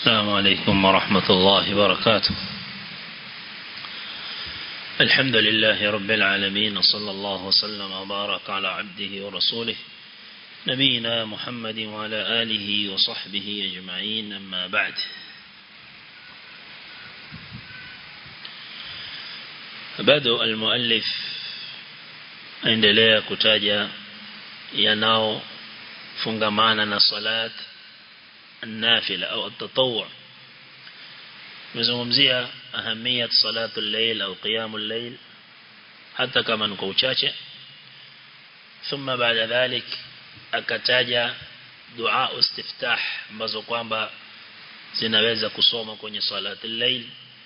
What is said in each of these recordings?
السلام عليكم ورحمة الله وبركاته الحمد لله رب العالمين وصلى الله وسلم وبارك على عبده ورسوله نبينا محمد وعلى آله وصحبه أجمعين أما بعد بدأ المؤلف aendelea kutaja yanao fungamana na salat nafila au tatawwu mzungumzia ahamiyat salatu al-layl au qiyamul layl hata kama ni kwa uchache thumma baada dhalik akataja dua istiftah ambazo kwamba zinaweza kusoma kwenye salatu al-layl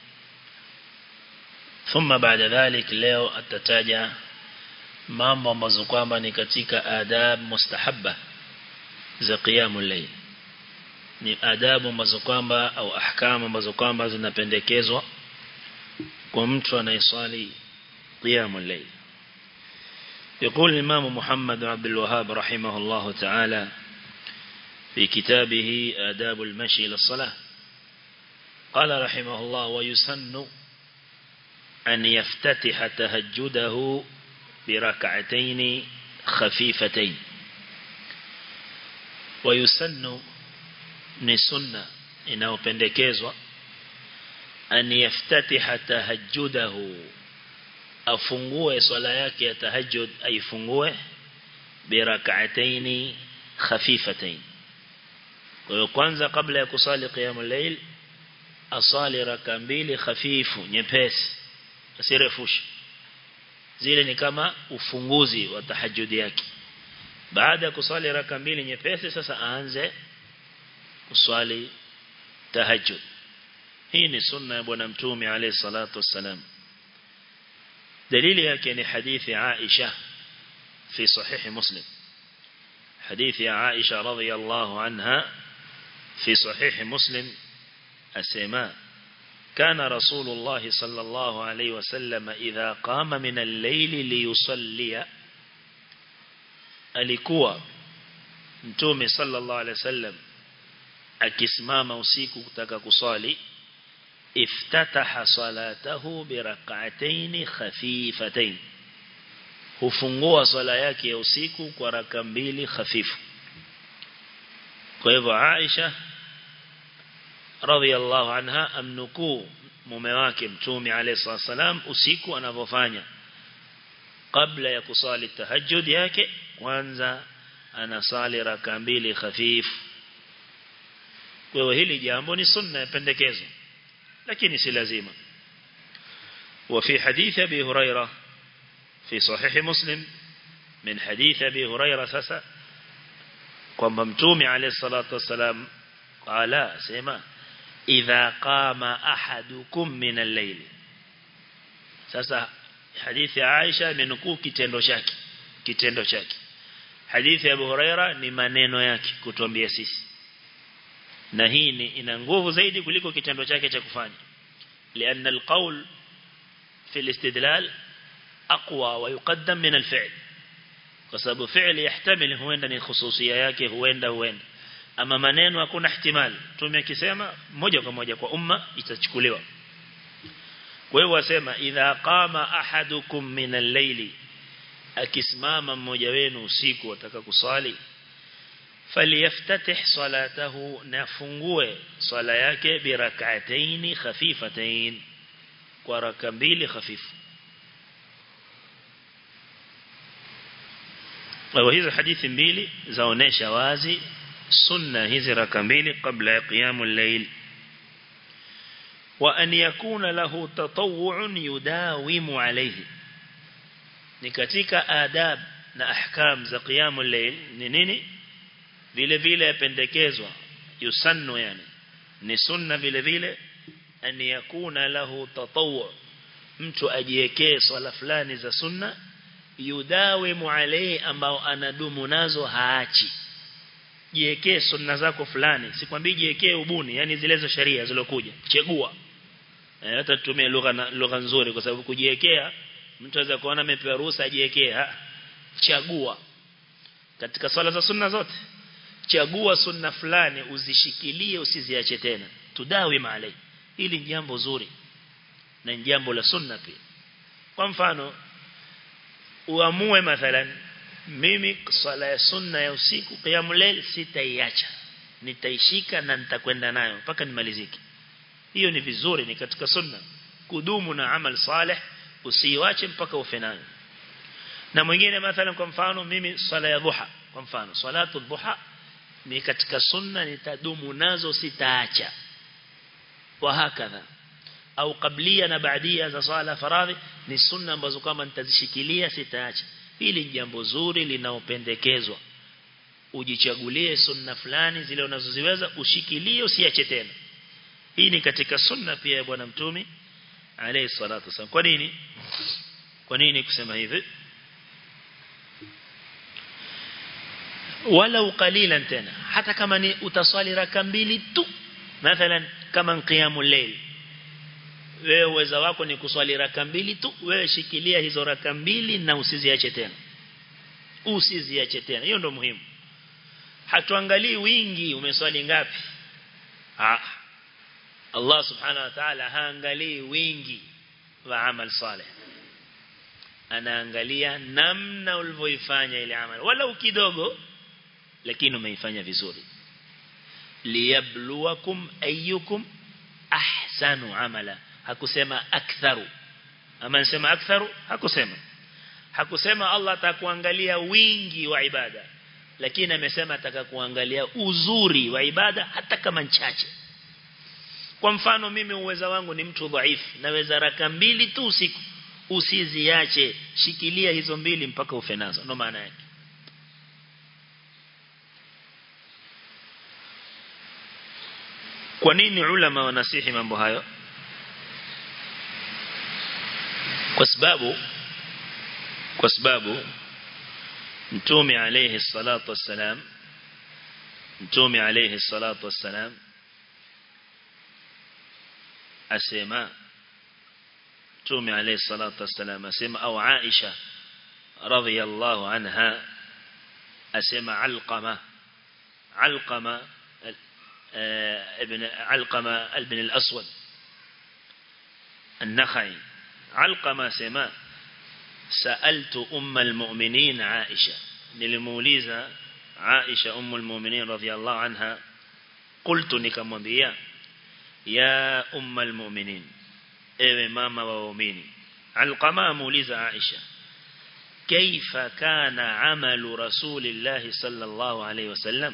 thumma baada dhalik leo atataja mambo ambazo kwamba ni katika adab mustahabba za qiyamul layl ni adabu ambazo kwamba au ahkamu ambazo kwamba zinapendekezwa kwa mtu anayeswali qiyamul layl يقول الإمام محمد عبد الوهاب رحمه الله تعالى في كتابه آداب المشي للصلاة قال رحمه الله ويسن أن يفتتح تهجده بركعتين خفيفتين ويسن ni sunna inayopendekezwa an yaftatiha tahajjudahu afungue swala yake ya tahajjud aifungue birak'ataini khafifatayn kwa hiyo kwanza kabla ya kusali qiyamul layl asali raka mbili khafifu nyepesi asirefushe zile ni kama ufunguzi wa tahajjud yake baada ya kusali raka mbili nyepesi sasa aanze kuswali tahajjud hii ni sunna ya bwana mtume alayhi salatu wassalam dalili yake ni hadithi Aisha fi sahih muslim hadithi ya Aisha radhiyallahu anha fi sahih muslim asema كان رسول الله صلى الله عليه وسلم إذا قام من الليل ليصلي alikuwa mtume sallallahu alaihi wasallam akisimama usiku kutaka kusali iftataha salatahu birak'atayn khafifatayn hufungua swala yake ya usiku kwa raka mbili hafifu kwa hivyo Aisha radhiallahu anha amnukuu mume wake mtume alayhi salam usiku anavyofanya kabla ya kusali tahajjud yake kwanza anasali raka mbili hafifu kwa hiyo hili jambo ni sunna pendekezo lakini si lazima وفي حديث أبي هريرة في صحيح مسلم من حديث أبي هريرة سسا kwamba mtume alayhi salatu wasalam qala sema idha qama ahadukum min al-layl sasa hadithi ya Aisha imenukuu kitendo chake kitendo chake hadithi ya Abu Huraira ni maneno yake kutuambia sisi na hii ni ina nguvu zaidi kuliko kitendo chake cha kufanya لأن القول في الاستدلال أقوى ويقدم من الفعل kwa sababu fi'li yahtamil huenda ni khususia yake huenda huenda ama maneno hakuna ihtimal tume akisema moja kwa moja kwa umma itachukuliwa kwa hiyo wasema idha qama ahadukum min al-layli akisimama mmoja wenu usiku ataka kusali faliyaftatih salatahu nafungue swala yake birak'atayn khafifatayn kwa raka mbili hafifu Kwa hizo hadithi mbili zaonesha wazi sunna hizi raka mbili kabla ya qiyamul layl wa an yakuna lahu tatawwu'un yudawimu alayhi ni katika adab na ahkam za qiyamul layl ni nini vile vile yapendekezwa yusannu yani ni sunna vile vile an yakuna lahu tatawwu mtu ajiwekee swala fulani za sunna yudawimu alayhi ambao anadumu nazo haachi jiwekee sunna zako fulani sikwambii jiwekee ubuni yani zile za sharia zilokuja chagua eh, hata tutumie lugha lugha nzuri kwa sababu kujiwekea mtu aweza kuona amepewa ruhusa ajiwekee chagua katika swala za sunna zote chagua sunna fulani uzishikilie usiziache tena tudawim alai hili jambo zuri na jambo la sunna pia kwa mfano uamue mathalan mimi swala ya sunna ya usiku qiyamul layl sitaiacha nitaishika na nitakwenda nayo mpaka nimalizike hiyo ni vizuri ni katika sunna kudumu na amal salih usiiache mpaka ufe nayo na mwingine mathalan kwa mfano mimi swala ya dhuha kwa mfano salatu dhuha ni katika sunna nitadumu nazo sitaacha wa hakadha au kablia na baadia za swala faradhi ni sunna ambazo kama nitazishikilia sitaacha hili ni jambo zuri linaopendekezwa ujichagulie sunna fulani zile unazoziweza ushikilie usiache tena hii ni katika sunna pia ya bwana mtume alayhi salatu wasallam kwa nini kwa nini kusema hivi walau qalilan tena hata kama ni utaswali raka mbili tu mathalan kama qiyamul layl wewe uweza wako ni kuswali raka mbili tu wewe shikilia hizo raka mbili na usiziache tena usiziache tena hiyo ndio muhimu hatuangalii wingi umeswali ngapi ah Allah subhanahu wa ta'ala haangalii wingi wa amal salih anaangalia namna ulivyoifanya ile amali wala kidogo lakini umeifanya vizuri liyabluwakum ayyukum ahsanu amala hakusema aktharu ama nasema aktharu hakusema hakusema Allah atakuangalia wingi wa ibada lakini amesema atakakuangalia uzuri wa ibada hata kama chache kwa mfano mimi uweza wangu ni mtu dhaifu naweza raka mbili tu usiku usiziache shikilia hizo mbili mpaka ufe nazo ndo maana yake kwa nini ulama wanasihi mambo hayo kwa sababu kwa sababu mtume alayhi salatu wassalam mtume alayhi salatu wassalam asema mtume alayhi salatu wassalam asema au Aisha radhiyallahu anha asema alqama alqama ابن علقمة ابن الأسود النخعي علقمة سما سألت أم المؤمنين عائشة نلموليزة عائشة أم المؤمنين رضي الله عنها قلت نكمبيا يا أم المؤمنين ewe mama wa waumini alqama amuuliza Aisha kaifa kana amalu rasulillahi sallallahu alayhi wasallam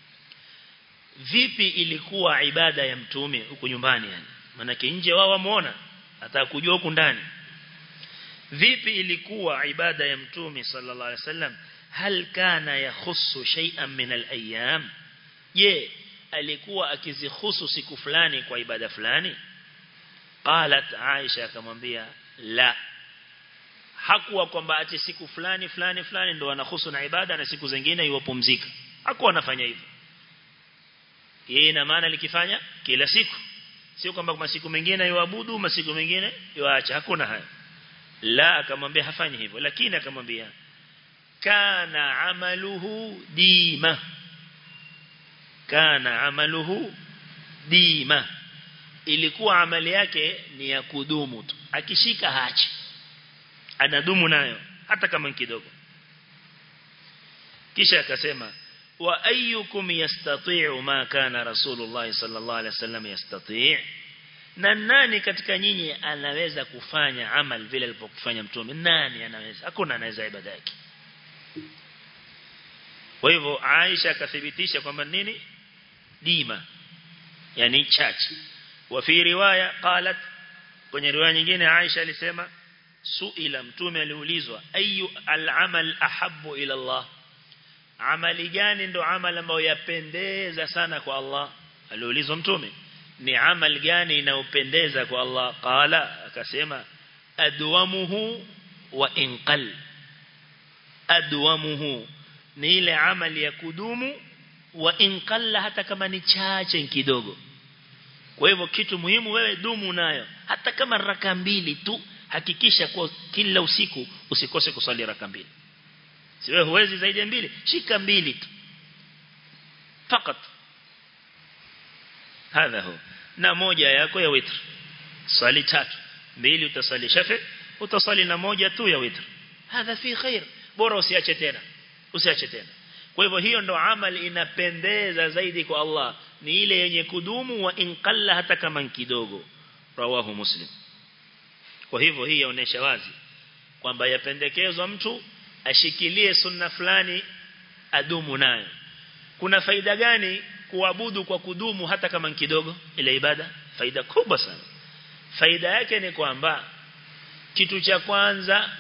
vipi ilikuwa ibada ya mtume huko nyumbani yani manake nje wao wamuona atakujua huku ndani vipi ilikuwa ibada ya mtume sallallahu alaihi wasallam hal kana yakhussu shay'an min al-ayyam je alikuwa akizihusu siku fulani kwa ibada fulani qalat aisha akamwambia la hakuwa kwamba ati siku fulani fulani fulani ndo anahusu na ibada na siku zingine iwapumzika hakuwa anafanya hivyo yeye ina maana likifanya kila siku sio kwamba kwa siku mengine yuabudu masiku mengine yuacha hakuna haya la akamwambia hafanyi hivyo lakini akamwambia kana amaluhu dima kana amaluhu dima ilikuwa amali yake ni ya kudumu tu akishika hachi anadumu nayo hata kama kidogo kisha akasema wa ayyukum yastati'u ma kana rasulullah sallallahu alaihi wasallam yastati' na nani katika nyinyi anaweza kufanya amal vile alipokufanya mtume nani anaweza hakuna anaweza ibada yake kwa hivyo Aisha akathibitisha kwamba nini dima yani chache wa fi riwaya qalat kwenye riwaya nyingine Aisha alisema suila mtume aliulizwa ayu al-amal ahabbu ila Allah amali gani ndo amal ambayo yapendeza sana kwa Allah aliulizwa mtume ni amal gani inayopendeza kwa Allah qala akasema adwamuhu wa inqal adwamuhu ni ile amali ya kudumu wa inqalla hata kama ni chache kidogo kwa hivyo kitu muhimu wewe dumu nayo hata kama raka mbili tu hakikisha kwa kila usiku usikose kusali raka mbili si wewe huwezi zaidi ya mbili shika mbili tu fakat hadha hu na moja yako ya witr swali tatu mbili utasali shafi utasali na moja tu ya witr hadha fi khair bora usiache tena usiache tena kwa hivyo hiyo ndo amali inapendeza zaidi kwa Allah ni ile yenye kudumu wa inqalla hata kama kidogo rawahu muslim kwa hivyo hii yaonesha wazi kwamba yapendekezwa mtu ashikilie sunna fulani adumu nayo kuna faida gani kuabudu kwa kudumu hata kama kidogo ile ibada faida kubwa sana faida yake ni kwamba kitu cha kwanza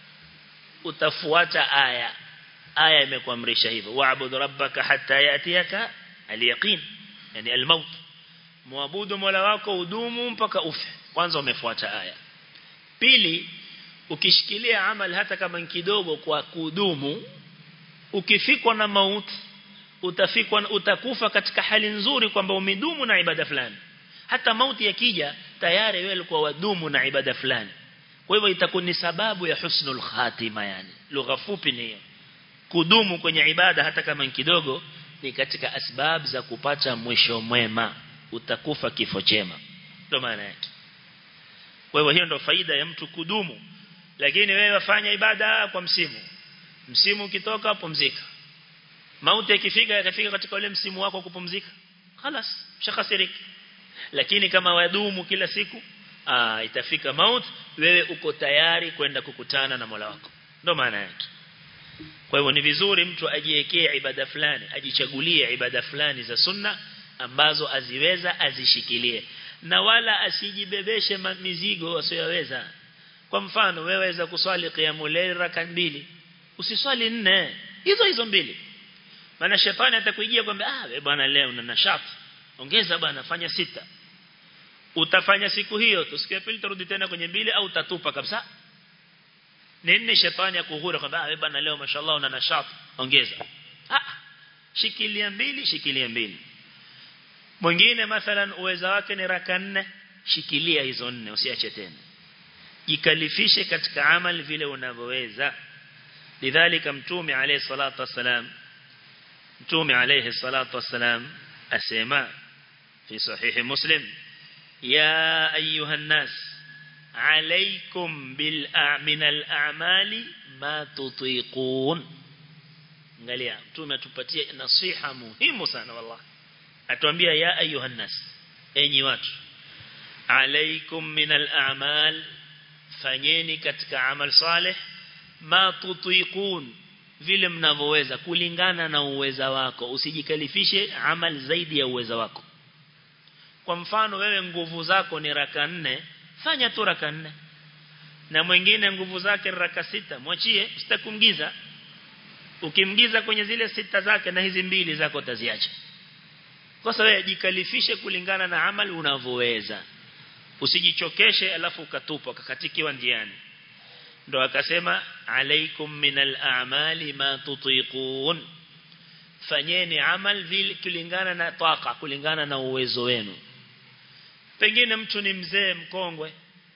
utafuata aya aya imekuamrisha hivyo wa'bud rabbaka hatta yatiyaka al-yaqin yani al-maut muabudu mola wako udumu mpaka ufe kwanza umefuata aya pili ukishikilia amal hata kama kidogo kwa kudumu ukifikwa na mauti utafikwa utakufa katika hali nzuri kwamba umedumu na ibada fulani hata mauti yakija tayari wewe ulikuwa wadumu na ibada fulani kwa hivyo itakuwa ni sababu ya husnul khatima yani lugha fupi ni hiyo kudumu kwenye ibada hata kama kidogo ni katika asbab za kupata mwisho mwema utakufa kifo chema ndio maana yake kwa hivyo hiyo ndio faida ya mtu kudumu lakini wewe wafanya ibada kwa msimu msimu ukitoka pumzika mauti ikifika yakafika katika ule msimu wako kupumzika خلاص mshakasiriki lakini kama wadumu kila siku aa, itafika mauti wewe uko tayari kwenda kukutana na Mola wako ndio maana yake kwa hivyo ni vizuri mtu ajiwekee ibada fulani ajichagulie ibada fulani za sunna ambazo aziweza azishikilie na wala asijibebeshe mizigo asiyoweza kwa mfano wewe waweza kuswali qiyamul layl raka mbili usiswali nne hizo hizo mbili maana shetani atakuijia kwamba ah wewe bwana leo una nashati ongeza bwana fanya sita utafanya siku hiyo tu siku ya pili tarudi tena kwenye mbili au utatupa kabisa nini shetani akuhura kwamba wewe bwana leo mashallah una nashati ongeza ah shikilia mbili shikilia mbili mwingine mathalan uweza wake ni raka nne shikilia hizo nne usiache tena jikalifishe katika amal vile unavyoweza lidhalika mtume alayhi salatu wasalam mtume alayhi salatu wasalam asema fi sahihi muslim ya ayuha الناس عليكم بالأعمن الأعمال ما تطيقون angalia mtume atupatie nasiha muhimu sana wallahi atuambia ya ayuha nas enyi watu alaikum min al-a'mal fanyeni katika amal saleh ma tutiqun vile mnavyoweza kulingana na uweza wako usijikalifishe amal zaidi ya uweza wako kwa mfano wewe nguvu zako ni raka nne fanya tu raka nne na mwingine nguvu zake raka sita mwachie usitakumgiza ukimgiza kwenye zile sita zake na hizi mbili zako utaziacha kwa sababu wewe jikalifishe kulingana na amali unavyoweza usijichokeshe alafu ukatupa ukakatikiwa njiani ndo akasema alaikum minal a'mali ma tutiqun fanyeni amal vile kulingana na taka kulingana na uwezo wenu pengine mtu ni mzee mkongwe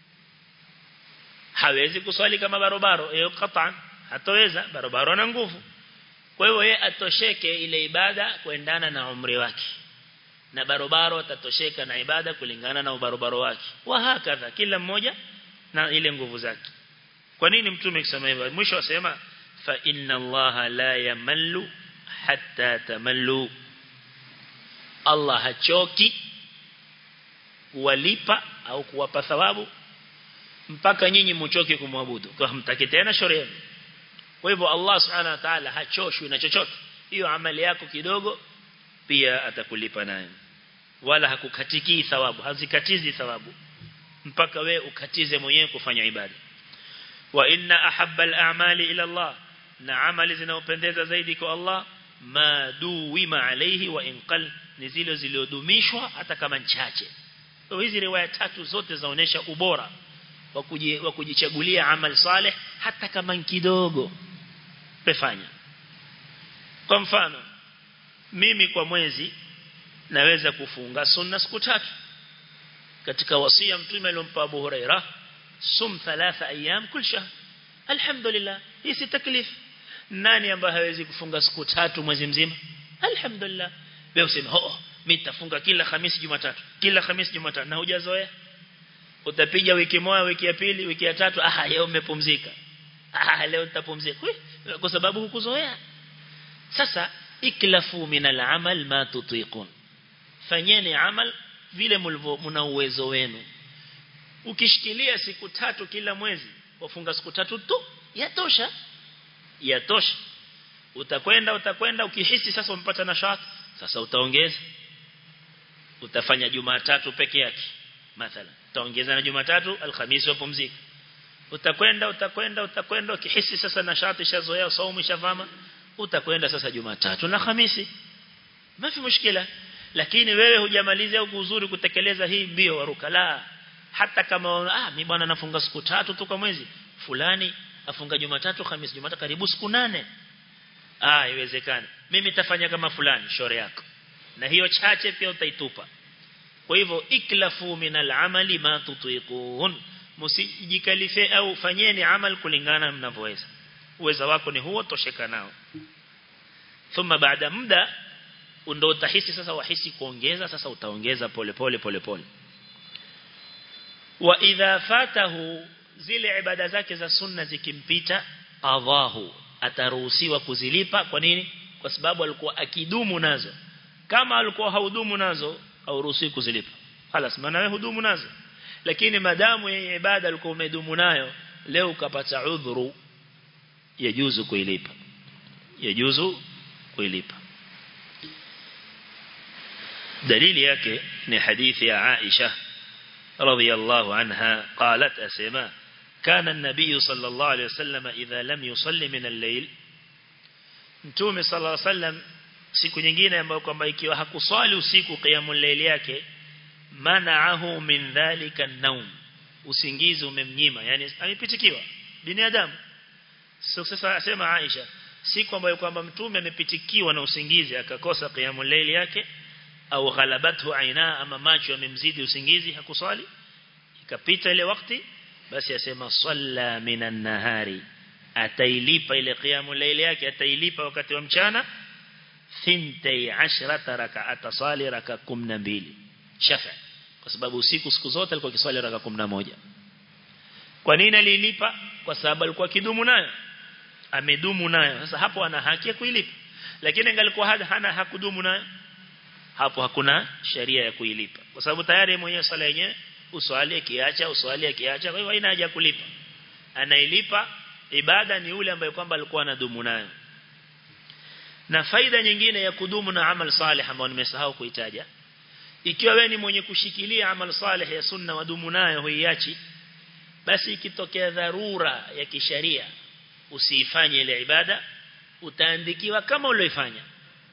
hawezi kuswali kama barobaro hiyo qatan hataweza barobaro na nguvu kwa hiyo yeye atosheke ile ibada kuendana na umri wake na barobaro atatosheka na ibada kulingana na ubarobaro wake wa hakadha kila mmoja na ile nguvu zake kwa nini mtume akisema hivyo mwisho asema fa inna allaha la yamallu hatta tamallu Allah hachoki kuwalipa au kuwapa thawabu mpaka nyinyi mchoke kumwabudu kwa hamtaki tena shauri kwa hivyo Allah subhanahu wa ta'ala hachoshwi na chochote hiyo amali yako kidogo pia atakulipa nayo wala hakukatiki thawabu hazikatizi thawabu mpaka we ukatize mwenyewe kufanya ibada wa inna ahabba al-a'mali ila Allah na amali zinaopendeza zaidi kwa Allah ma duwima alayhi wa inqal ni zile zilizodumishwa hata kama chache kwa hizi riwaya tatu zote zaonesha ubora wa kujichagulia amal saleh hata kama kidogo pefanya kwa mfano mimi kwa mwezi naweza kufunga sunna siku tatu katika wasia mtume aliyompa Abu Huraira sum thalatha ayyam kul shahr alhamdulillah hii si taklif nani ambaye hawezi kufunga siku tatu mwezi mzima alhamdulillah wewe useme oh mimi nitafunga kila Hamisi Jumatatu kila Hamisi Jumatatu na hujazoea utapiga wiki moja wiki ya pili wiki ya tatu ah leo umepumzika ah leo nitapumzika kwa sababu hukuzoea sasa iklafu min al-amal ma tutiqun fanyeni amal vile mna uwezo wenu ukishikilia siku tatu kila mwezi wafunga siku tatu tu yatosha yatosha utakwenda utakwenda ukihisi sasa umepata nashati sasa utaongeza utafanya Jumatatu peke yake mathalan utaongeza na Jumatatu alhamisi wapumzika utakwenda utakwenda utakwenda ukihisi sasa nashati shazoea saumu shavama utakwenda sasa Jumatatu na Hamisi mafi mushkila lakini wewe hujamaliza au uzuri kutekeleza hii mbio waruka la hata kama ah mimi bwana nafunga siku tatu tu kwa mwezi fulani afunga Jumatatu Hamisi Jumatatu karibu siku nane ah iwezekana mimi nitafanya kama fulani shore yako na hiyo chache pia utaitupa kwa hivyo iklafu min al-amali ma tutiqun msijikalife au fanyeni amal kulingana mnavyoweza uwezo wako ni huo tosheka nao thumma baada muda ndio utahisi sasa wahisi kuongeza sasa utaongeza pole pole pole pole wa idha fatahu zile ibada zake za sunna zikimpita qadahu ataruhusiwa kuzilipa kwa nini kwa sababu alikuwa akidumu nazo kama alikuwa haudumu nazo hauruhusiwi kuzilipa halas maana wewe hudumu nazo lakini madamu yenye ibada alikuwa umedumu nayo leo ukapata udhuru yajuzu kuilipa yajuzu kuilipa dalili yake ni hadithi ya Aisha radhiyallahu anha qalat asema كان النبي صلى الله عليه وسلم إذا لم يصلي من الليل Mtume صلى الله عليه وسلم siku nyingine ambayo kwamba ikiwa hakuswali usiku qiyamul layl yake manaahu min dhalika an-nawm usingizi umemnyima yani amepitikiwa binadamu so sasa asema Aisha siku ambayo kwamba mtume amepitikiwa na usingizi akakosa qiyamul layl yake au ghalabathu aina ama macho yamemzidi usingizi hakuswali ikapita ile wakati basi asema salla minan nahari atailipa ile qiyamul layl yake atailipa wakati wa mchana thintai ashrata rak'ata sali raka 12 shafa kwa sababu usiku siku zote alikuwa kiswali raka 11 kwa nini alilipa kwa sababu alikuwa kidumu nayo amedumu nayo sasa hapo ana haki ya kuilipa lakini angalikuwa hana hakudumu nayo hapo hakuna sheria ya kuilipa kwa sababu tayari mwenyewe swala yenyewe uswali akiacha uswali akiacha kwa hivyo haina haja kulipa anailipa ibada ni ule ambaye kwamba alikuwa anadumu nayo na faida nyingine ya kudumu na amal salih ambao nimesahau kuitaja ikiwa wewe ni mwenye kushikilia amal salih ya sunna wadumu nayo huiachi basi ikitokea dharura ya kisheria usiifanye ile ibada utaandikiwa kama ulioifanya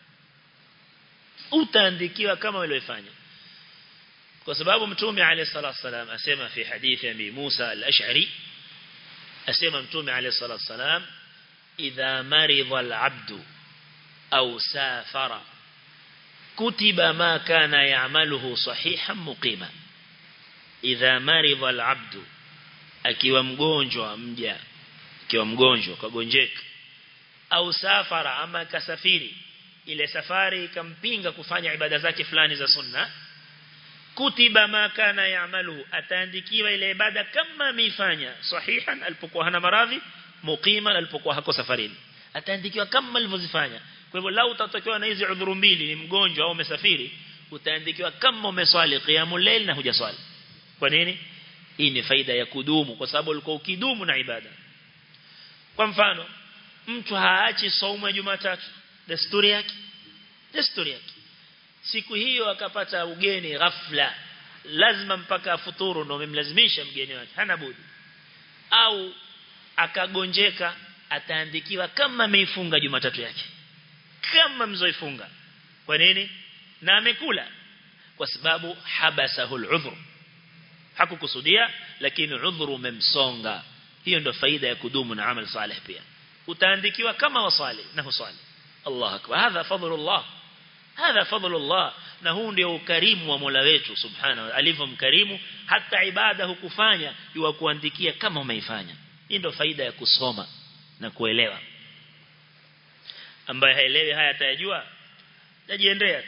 utaandikiwa kama ulioifanya kwa sababu mtume alayhi salatu wasalam asema fi hadithi ya Musa al-Ash'ari asema mtume alayhi salatu wasalam idha maridha al-'abdu au safara kutiba ma kana ya'maluhu sahihan muqima idha maridha al-'abdu akiwa mgonjwa mja akiwa mgonjwa kagonjeka au safara ama kasafiri ile safari ikampinga kufanya ibada zake fulani za sunna kutiba ma kana ya'malu ataandikiwa ile ibada kama ameifanya sahihan alipokuwa hana maradhi muqiman alipokuwa hako safarini ataandikiwa kama alivyozifanya kwa hivyo lau utatokewa na hizi udhuru mbili ni mgonjwa au umesafiri utaandikiwa kama umeswali qiyamul layl na hujaswali kwa nini hii ni faida ya kudumu kwa sababu ulikuwa ukidumu na ibada kwa mfano mtu haachi saumu ya Jumatatu desturi yake desturi yake siku hiyo akapata ugeni ghafla lazima mpaka afuturu ndio umemlazimisha mgeni wake hana budi au akagonjeka ataandikiwa kama ameifunga Jumatatu yake kama mzoifunga kwa nini na amekula kwa sababu habasahul udhur hakukusudia lakini udhuru umemsonga hiyo ndio faida ya kudumu na amal salih pia utaandikiwa kama wasali na husali Allah akbar hadha fadlullah hadha fadlullah na huu ndio ukarimu wa Mola wetu subhanahu alivyomkarimu hata ibada hukufanya iwa kuandikia kama umeifanya hii ndio faida ya kusoma na kuelewa ambaye haelewi haya atayajua tajiendea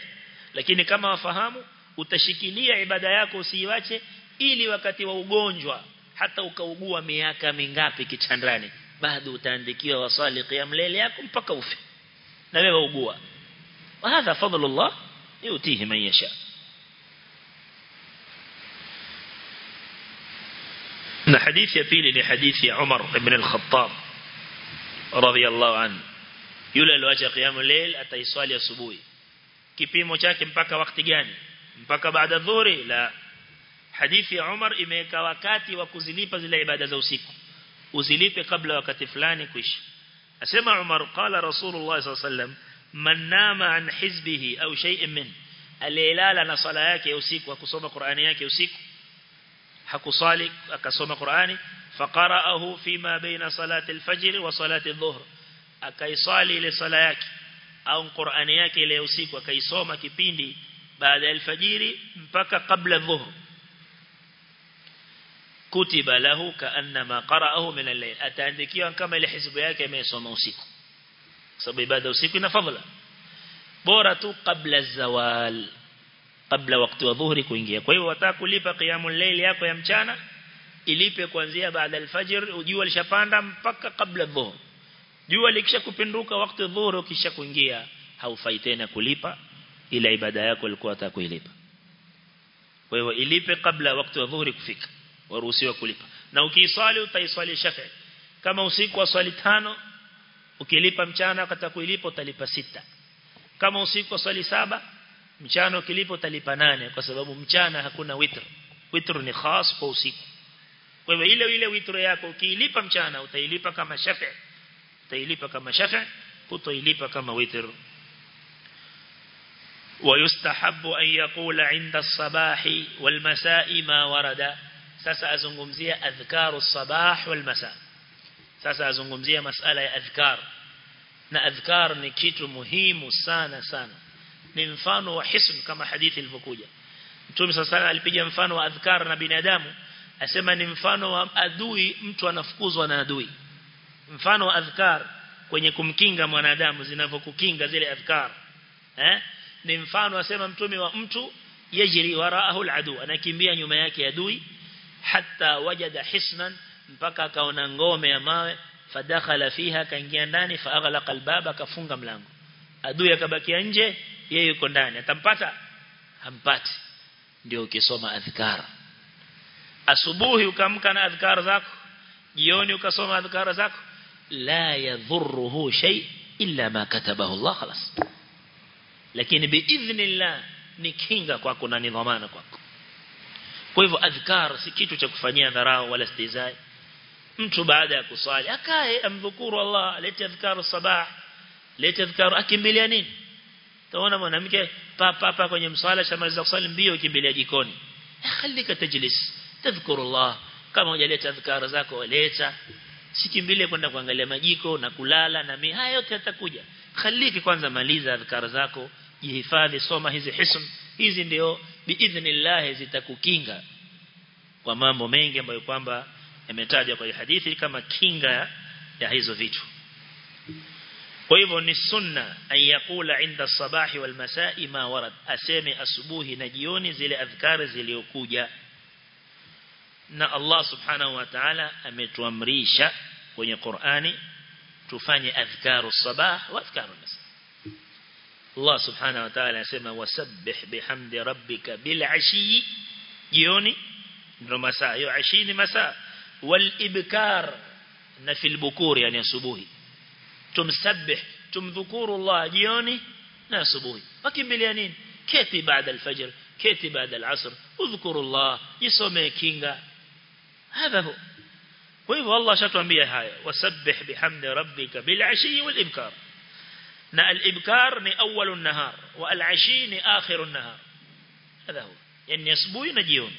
lakini kama wafahamu utashikilia ibada yako usiiwache ili wakati wa ugonjwa hata ukaugua miaka mingapi kitandani bado utaandikiwa wasali qiyam layl yako mpaka ufe na wewe ugua وهذا فضل الله يؤتيه من يشاء na hadithi ya pili ni hadithi ya Umar ibn al-Khattab radhiyallahu anhu yule aliacha qiyamul layl ataiswali asubuhi kipimo chake mpaka wakati gani mpaka baada dhuhuri la hadithi ya Umar imeweka wakati wa kuzilipa zile ibada za usiku uzilipe kabla wakati fulani kuisha asema Umar qala Rasulullah sallallahu alaihi wasallam man nama an hizbihi au shay'in min alilala na sala yake usiku akusoma Qur'ani yake usiku hakusali akasoma Qur'ani faqara'ahu fima baina salati al-fajr wa salati adh-dhuhr akaisali ile sala yake au Qur'ani yake ile usiku akaisoma kipindi baada ya alfajiri mpaka kabla dhuhur kutiba lahu kaannama qara'ahu min al-layl ataandikiwa kama ile hizbu yake amesoma usiku sababu ibada usiku ina fadhila bora tu kabla zawal kabla wakati wa dhuhuri kuingia kwa hiyo wataka kulipa qiyamul layl yako ya mchana ilipe kuanzia baada al-fajr jua lishapanda mpaka kabla dhuhur jua likisha kupinduka wakati dhuhuri ukisha kuingia haufai tena kulipa ila ibada yako ilikuwa atakuilipa kwa hiyo ilipe kabla wakati wa dhuhuri kufika waruhusiwa kulipa na ukiiswali utaiswali shafi kama usiku wa swali tano ukilipa mchana katakuilipa utalipa sita kama usiku wa swali saba mchana ukilipa utalipa nane kwa sababu mchana hakuna witr witr ni khas kwa usiku kwa hivyo ile ile witr yako ukiilipa mchana utailipa kama shafi utailipa kama shafi utoilipa kama witr ويستحب أن يقول عند الصباح والمساء ما ورد sasa azungumzia adhkaru sabah wal masa sasa azungumzia masala ya adhkar na adhkar ni kitu muhimu sana sana ni mfano wa hisn kama hadithi ilivyokuja Mtume sasa alipiga mfano wa adhkar na binadamu asema ni mfano wa adui mtu anafukuzwa na adui mfano wa adhkar kwenye kumkinga mwanadamu zinavyokukinga zile adhkar eh ni mfano asema mtume wa mtu yajri waraahu aladu anakimbia nyuma yake adui hatta wajada hisnan mpaka akaona ngome ya mawe fadakhala fiha kaingia ndani faaghlaqa albaba kafunga mlango adui akabakia nje yeye yuko ndani atampata hampati ndio ukisoma adhkar asubuhi ukamka na adhkar zako jioni ukasoma adhkar zako la yadhurruhu shay illa ma katabahu Allah khalas lakini biidhnillah ni kinga kwako na ni dhamana kwako kwa hivyo adhkar si kitu cha kufanyia dharau wala stizai mtu baada ya kusali akae amdhukuru Allah alete adhkaru sabah lete adhkaru akimbilia nini taona mwanamke papa hapa kwenye msala shamaliza kusali mbio kimbilia jikoni khalika tajlis tadhkuru Allah kama hujaleta adhkar zako leta sikimbilie kwenda kuangalia majiko na kulala na mi haya yote yatakuja khaliki kwanza maliza adhkar zako jihifadhi soma hizi hism hizi ndio biidhnillah zitakukinga kwa mambo mengi ambayo kwamba yametajwa kwa hadithi kama kinga ya hizo vitu kwa hivyo ni sunna ayakula inda sabahi wal masai ma warad aseme asubuhi na jioni zile adhkari ziliokuja na Allah subhanahu wa ta'ala ametuamrisha kwenye Qur'ani tufanye adhkaru sabah wa adhkaru masa Allah subhanahu wa ta'ala anasema wasabbih bihamdi rabbika bil ashi jioni ndio masaa hiyo ashi ni masaa wal ibkar na fil bukur yani asubuhi tumsabbih tumdhukuru Allah jioni na asubuhi wakimbilia nini keti baada al-fajr keti baada al-asr udhkuru Allah yisome kinga هذا هو وهو الله شatuambia haya wasabbih bihamdi rabbika bil ashi wal ibkar na al ibkar ni awwal an-nahar wa al ashi ni akhir an-nahar هذا هو yani asubuhi na jioni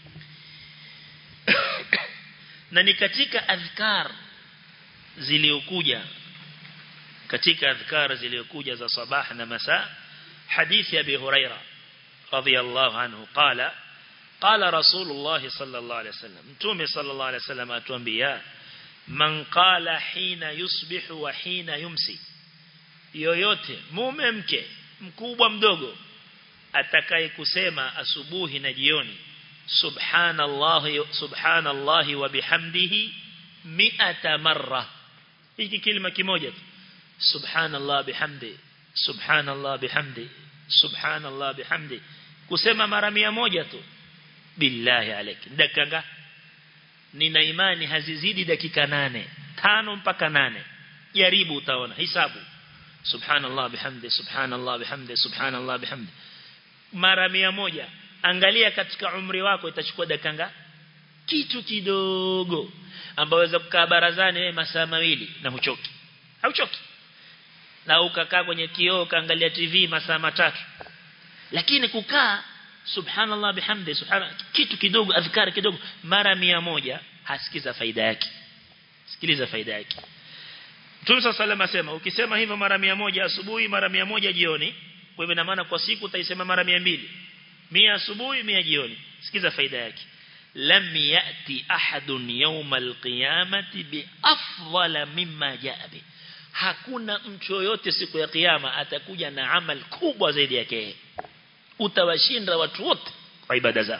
na ni katika adhkar ziliokuja katika adhkar ziliokuja za sabah na masa hadithi ya Abi Huraira radhiyallahu anhu qala قال رسول الله صلى الله عليه وسلم متومي صلى الله عليه وسلم atuambia man qala hina yusbihu wa hina yumsi yoyote mume mke mkubwa mdogo atakaye kusema asubuhi na jioni subhanallahi subhanallahi wa bihamdihi mi'ata marra hiki kilima kimoja tu subhanallah bihamdi subhanallah bihamdi subhanallah bihamdi kusema mara mia moja tu billahi alayk dakika nina imani hazizidi dakika nane tano mpaka nane jaribu utaona hisabu subhanallah bihamdi subhanallah bihamdi subhanallah bihamdi mara mia moja angalia katika umri wako itachukua dakika kitu kidogo ambao waweza kukaa barazani wewe masaa mawili na huchoki hauchoki na ukakaa kwenye kioo kaangalia TV masaa matatu lakini kukaa subhanallah bihamdi subhana kitu kidogo adhkari kidogo mara mia moja hasikiza faida yake sikiliza faida yake Mtume صلى الله asema ukisema hivyo mara mia moja asubuhi mara mia moja jioni kwa hivyo ina maana kwa siku utaisema mara mia mbili mia asubuhi mia jioni sikiza faida yake lam yati ahadun yawmal qiyamati bi afdala mimma jaa bi hakuna mtu yoyote siku ya kiyama atakuja na amal kubwa zaidi yake utawashinda watu wote kwa ibada zao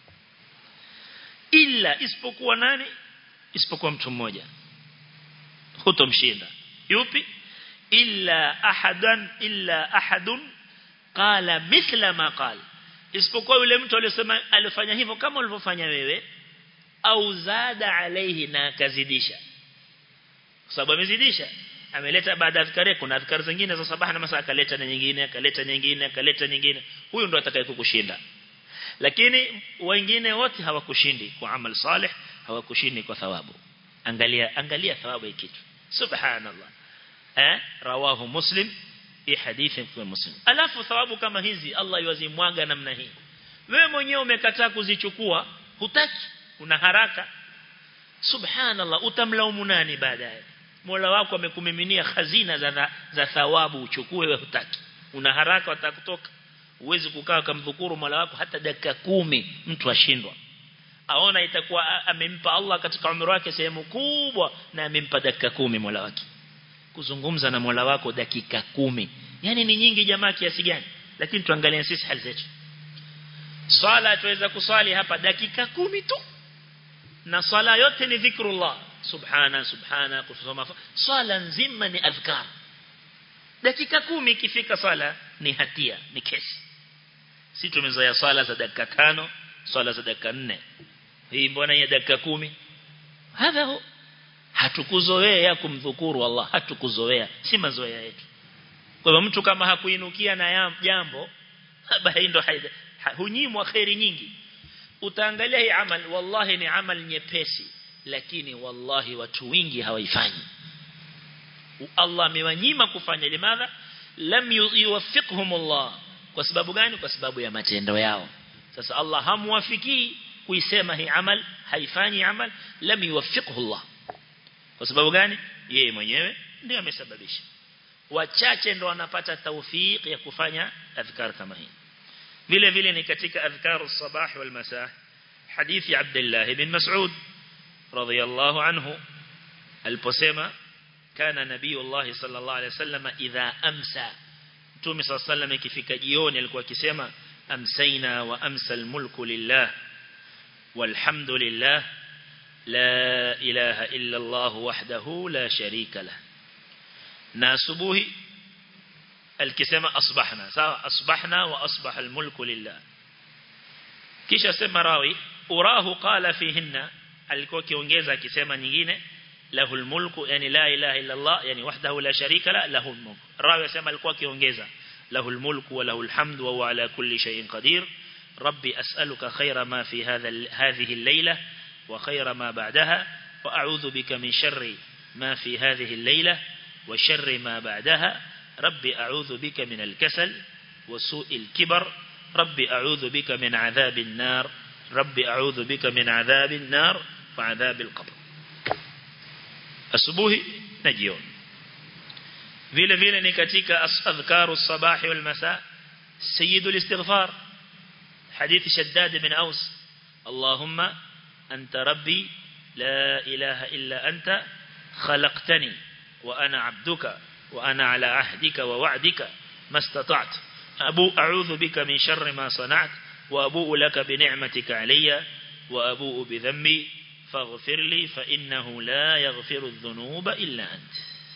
illa isipokuwa nani isipokuwa mtu mmoja hutomshinda yupi illa ahadan illa ahadun qala mithla ma qala isipokuwa yule mtu aliyosema alifanya hivyo kama ulivyofanya wewe au zada alaihi na akazidisha kwa sababu amezidisha ameleta baada ya adhkari kuna adhkari zingine za sabaha na masaa akaleta na nyingine akaleta nyingine akaleta nyingine huyo ndo atakayekushinda lakini wengine wote hawakushindi kwa amal salih hawakushindi kwa thawabu angalia angalia thawabu ya kitu subhanallah eh rawahu muslim hii hadithi kwa muslim alafu thawabu kama hizi Allah yuwazimwaga namna hii wewe mwenyewe umekataa kuzichukua hutaki una haraka subhanallah utamlaumu nani baadaye Mola wako amekumiminia khazina za za thawabu uchukue wewe hutaki una haraka utakutoka uwezi kukaa kumdhukuru Mola wako hata dakika kumi mtu ashindwa aona itakuwa amempa Allah katika umri wake sehemu kubwa na amempa dakika kumi Mola wake kuzungumza na Mola wako dakika kumi yani ni nyingi jamaa kiasi gani lakini tuangalie sisi hali zetu swala tuweza kuswali hapa dakika kumi tu na swala yote ni dhikrullah subhana subhana kusoma swala nzima ni adhkar dakika kumi ikifika swala ni hatia ni kesi si tumezoea swala za dakika tano swala za dakika nne hii mbona ya dakika kumi hadha hu hatukuzoea kumdhukuru Allah hatukuzoea si mazoea yetu kwa hivyo mtu kama hakuinukia na jambo basi ndo hunyimwa khairi nyingi utaangalia hii amal wallahi ni amal nyepesi lakini wallahi watu wengi hawaifanyi Allah amewanyima kufanya limadha lam yuwaffiqhum Allah kwa sababu gani kwa sababu ya matendo yao sasa Allah hamwafikii kuisema hii amal haifanyi amal lam yuwaffiqhu Allah kwa sababu gani yeye mwenyewe ndiye amesababisha wachache ndo wanapata tawfik ya kufanya adhkar kama hii vile vile ni katika adhkaru sabah wal masa hadithi Abdullah ibn Mas'ud radiyallahu anhu aliposema kana nabiyullah sallallahu alayhi wasallam idha amsa Mtume صلى الله عليه وسلم ikifika jioni alikuwa akisema amsayna wa amsa almulku lillah walhamdulillah la ilaha illa Allah wahdahu la sharika lah na asubuhi alikisema asbahna sawa asbahna wa asbaha almulku lillah kisha sema rawi urahu qala fihinna alikuwa kiongeza akisema nyingine له الملك يعني لا إله إلا الله يعني وحده لا شريك له له الملك الراوي يسمى الكوا كيونجيزا له الملك وله الحمد وهو على كل شيء قدير ربي أسألك خير ما في هذا هذه الليلة وخير ما بعدها وأعوذ بك من شر ما في هذه الليلة وشر ما بعدها ربي أعوذ بك من الكسل وسوء الكبر ربي أعوذ بك من عذاب النار ربي أعوذ بك من عذاب النار وعذاب القبر asubuhi na jioni vile vile ni katika adhkaru sabahi wal masa sayyidul istighfar hadith shaddad ibn aus allahumma anta rabbi la ilaha illa anta khalaqtani wa ana abduka wa ana ala ahdika wa wa'dika mastata'tu abu a'udhu bika min sharri ma sana'at wa abu laka bi ni'matika alayya wa abu bi dhanbi faghfir li fa innahu la yaghfiru adh-dhunuba illa ant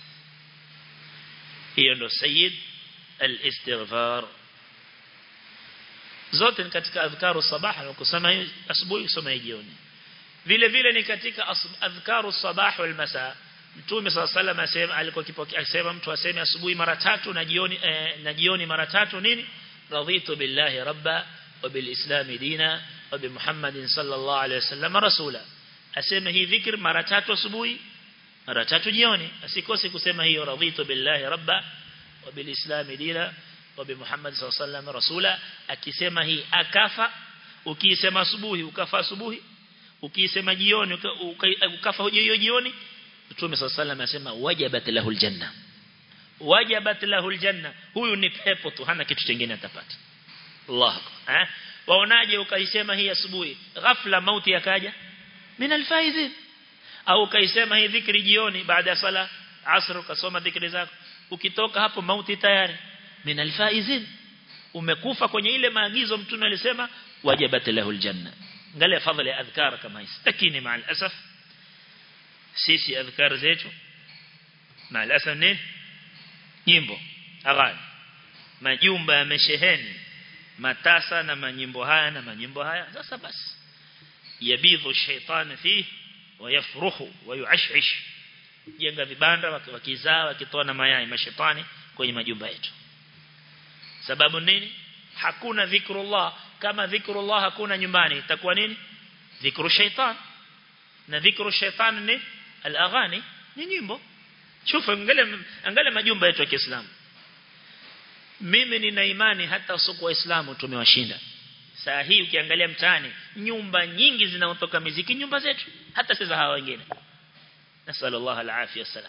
hiyo ndo sayyid al-istighfar zote ni katika adhkaru sabah na kusema asubuhi kusoma jioni vile vile ni katika adhkaru sabah wal masa Mtume صلى الله عليه وسلم alikuwa kipokea akisema mtu aseme asubuhi mara tatu na jioni eh, na jioni mara tatu nini raditu billahi rabba wa bil islam dina wa bi muhammadin sallallahu alayhi wasallam rasula aseme hii dhikr mara tatu asubuhi mara tatu jioni asikose kusema hiyo raditu billahi rabba wa bil islam dina wa bi muhammad sallallahu alayhi wasallam rasula akisema hii akafa ukisema asubuhi ukafa asubuhi ukisema jioni ukafa hiyo jioni Mtume صلى الله عليه وسلم anasema wajabat lahul janna wajabat lahul janna huyu ni pepo tu hana kitu kingine atapata Allah eh waonaje ukaisema hii asubuhi ghafla mauti yakaja min alfaizin au ukaisema hii dhikri jioni baada ya sala asr ukasoma dhikri zako ukitoka hapo mauti tayari min alfaizin umekufa kwenye ile maagizo mtume alisema wajabat lahul janna angalia fadhila ya adhkar kama hizi lakini maal asaf sisi adhkar zetu maal asaf nini nyimbo aghani majumba yamesheheni matasa na manyimbo haya na manyimbo haya sasa basi yabidhu shaytan fi wayafruhu wayuashish jenga vibanda wakizaa wakitoa na mayai mashetani kwenye majumba yetu sababu nini hakuna dhikrullah kama dhikrullah hakuna nyumbani itakuwa nini dhikru shaytan na dhikru shaytan ni al-aghani ni nyimbo chufa angalia angalia majumba yetu ya Kiislamu mimi nina imani hata usiku waislamu tumewashinda saa hii ukiangalia mtaani nyumba nyingi zinaotoka miziki nyumba zetu hata sasa hawa wengine nasallallahu alafia salam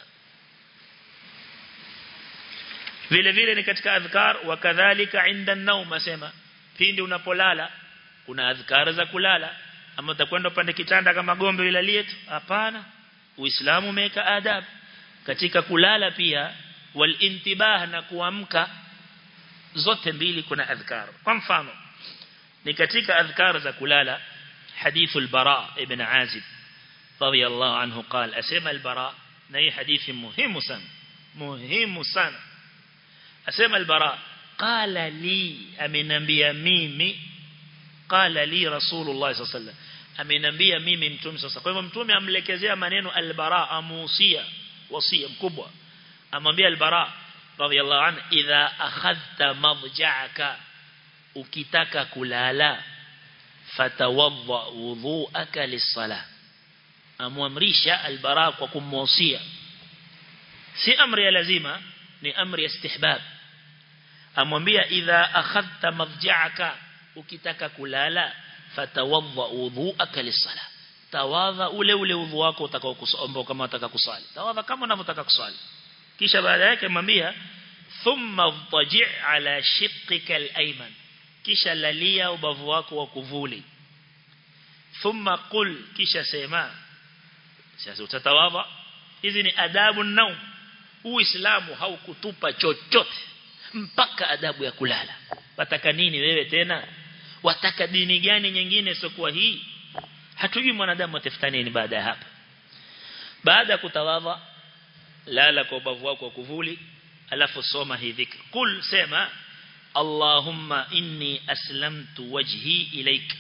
vile vile ni katika adhkar wakadhalika inda an-nawm asema pindi unapolala kuna adhkar za kulala ama utakwenda upande kitanda kama gombe ilalie tu hapana uislamu umeweka adab katika kulala pia wal intibah na kuamka zote mbili kuna adhkar kwa mfano ni katika adhkar za kulala hadithu al-bara ibn azib radiyallahu anhu قال asema al-bara na hii hadithi muhimu sana muhimu sana asema al-bara qala li amenambia mimi qala li rasulullah sallallahu alaihi wasallam amenambia mimi mtume sasa kwa hivyo mtume amlekezea maneno al-bara amusia wasia mkubwa amwambia al-bara radiyallahu anhu idha akhadhta madja'aka ukitaka kulala fatawadda wudhu'aka lis-salah amwamrisha al-bara kwa kumwasia si amri ya lazima ni amri ya istihbab amwambia idha akhadhta madja'aka ukitaka kulala fatawadda wudhu'aka lis-salah tawadha ule ule udhu wako utakao kusomba kama unataka kusali tawadha kama unavyotaka kusali kisha baada yake mwambia thumma dhaji' ala shiqqika al-ayman kisha lalia ubavu wako wa kuvuli thumma qul kisha sema sasa utatawadha hizi ni adabu naum uislamu haukutupa chochote mpaka adabu ya kulala wataka nini wewe tena wataka dini gani nyingine sio hii hatujui mwanadamu atafuta nini baada ya hapa baada ya kutawadha lala kwa ubavu wako wa kuvuli alafu soma hii dhikr kul sema Allahumma inni aslamtu wajhi ilayk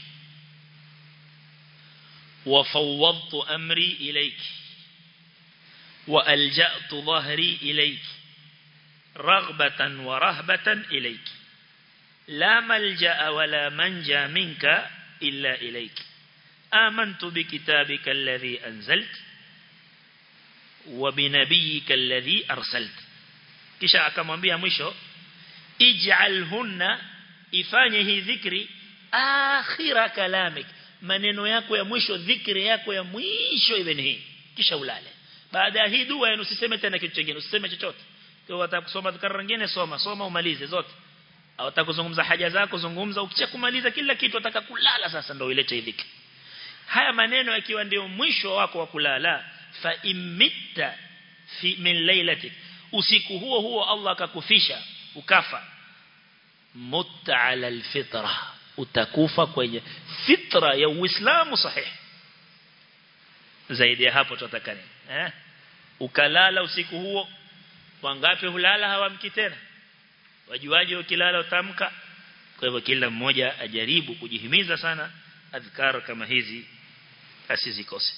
wa fawwadtu amri ilayk wa alja'tu dhahri ilayk raghbatan wa rahbatan ilayk la malja'a wa la manja minka illa ilayk آمنت بكتابك الذي أنزلت وبنبيك الذي أرسلت kisha akamwambia mwisho ij'alhunna ifanye hii dhikri akhira kalamik maneno yako ya mwisho dhikri yako ya mwisho iwe hii kisha ulale baada ya hii dua usiseme tena kitu kingine usiseme chochote kwa watakusoma dhikra nyingine soma soma umalize zote au utakuzungumza haja zako zungumza ukisha kumaliza kila kitu utaka kulala sasa ndio ilete hii dhikri haya maneno yakiwa ndio mwisho wako wa kulala fa imitta fi min lailatik usiku huo huo Allah akakufisha ukafa mutta ala alfitra utakufa kwenye fitra ya uislamu sahihi zaidi ya hapo tutataka nini eh ukalala usiku huo wangapi hulala hawamki tena wajuaje ukilala utamka kwa hivyo kila mmoja ajaribu kujihimiza sana adhkar kama hizi asizikose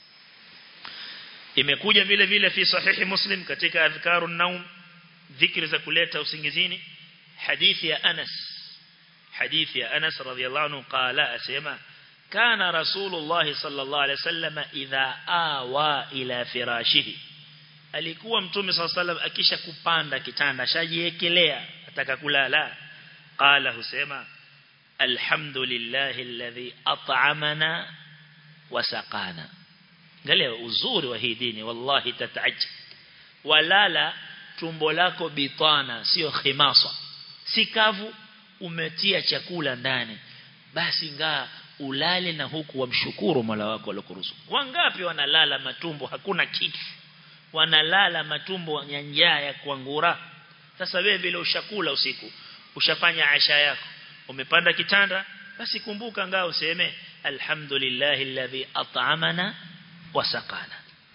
imekuja vile vile fi sahihi muslim katika adhkarun naum dhikri za kuleta usingizini hadithi ya Anas hadithi ya Anas radhiyallahu anhu qala asema kana rasulullah sallallahu alaihi wasallam idha awa ila firashihi alikuwa mtume sallallahu alaihi wasallam akisha kupanda kitanda shajiekelea ataka kulala qala husema alhamdulillahi alladhi at'amana wa saqana angalia uzuri wa hii dini wallahi tataajab walala tumbo lako bitana sio khimasa si kavu umetia chakula ndani basi ngaa ulale na huku wamshukuru Mola wako alokuruzuku wangapi wanalala matumbo hakuna kitu wanalala matumbo ya njaa ya kuangura sasa wewe vile ushakula usiku ushafanya asha yako umepanda kitanda basi kumbuka ngao useme alhamdulillah alladhi at'amana wa saqana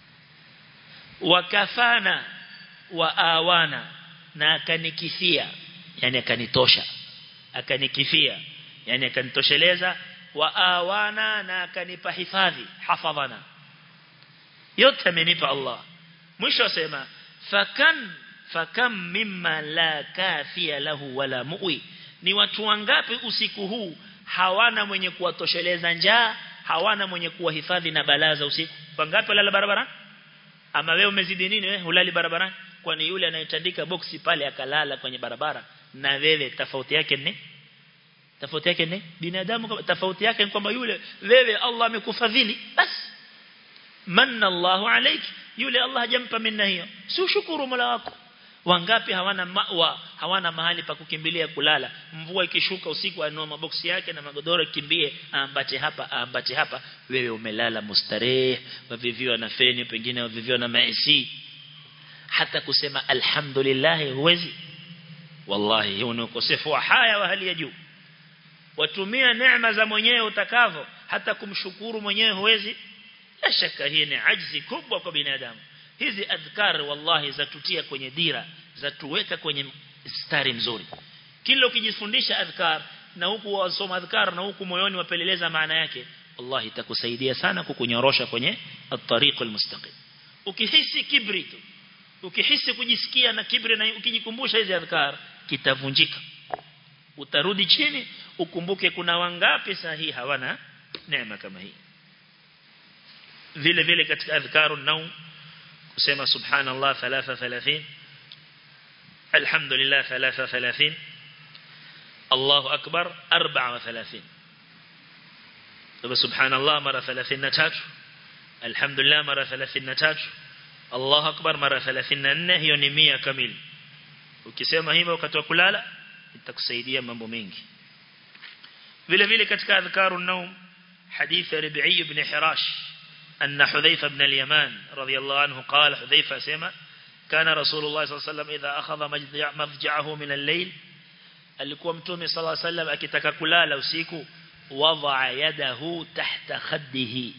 wakafana wa awana na akanikithia yani akanitosha akanikithia yani akanitosheleza wa awana na akanipa hifadhi hafadhana yote amenipa Allah mwisho asema fakan fakam mimma la kafia lahu wala mu'i ni watu wangapi usiku huu hawana mwenye kuwatosheleza njaa hawana mwenye kuwahifadhi na balaa za usiku wangapi walala barabara ama wewe umezidi nini wewe hulali barabarani kwani yule anayetandika boksi pale akalala kwenye barabara na wewe tofauti yake ni tofauti yake ni binadamu tofauti yake ni kwamba yule wewe Allah amekufadhili basi manna Allahu alayki yule Allah hajampa minna hiyo si ushukuru Mola wako wangapi hawana mawa hawana mahali pa kukimbilia kulala mvua ikishuka usiku anoa maboksi yake na magodoro kimbie aambate hapa aambate hapa wewe umelala mustarehe waviviwa na feni pengine waviviwa na maisi hata kusema alhamdulillah huwezi wallahi hiyo ni ukosefu wa haya wa hali ya juu watumia neema za mwenyewe utakavyo hata kumshukuru mwenyewe huwezi la shaka hii ni ajzi kubwa kwa binadamu hizi adhkar wallahi zatutia kwenye dira zatuweka kwenye stari mzuri kila ukijifundisha adhkar na huku wasoma adhkar na huku moyoni wapeleleza maana yake wallahi itakusaidia sana kukunyorosha kwenye at-tariq al-mustaqim ukihisi kibri tu ukihisi kujisikia na kibri na ukijikumbusha hizi adhkar kitavunjika utarudi chini ukumbuke kuna wangapi sahihi hawana neema kama hii vile vile katika adhkarun naum kusema subhanallah 33 alhamdulillah 33 Allahu akbar 34 subhanallah mara 33 alhamdulillah mara 33 Allahu akbar mara 34 hiyo ni 100 kamili ukisema hivyo wakati wa kulala itakusaidia mambo mengi vile vile katika adhkarun naum hadith Rabi'i ibn Hirash أن حذيفة بن اليمان رضي الله عنه قال حذيفة سيما كان رسول الله صلى الله عليه وسلم إذا أخذ مضجعه من الليل alikuwa mtume صلى الله عليه وسلم akitaka kulala usiku wadaa yadahu tahta khaddihi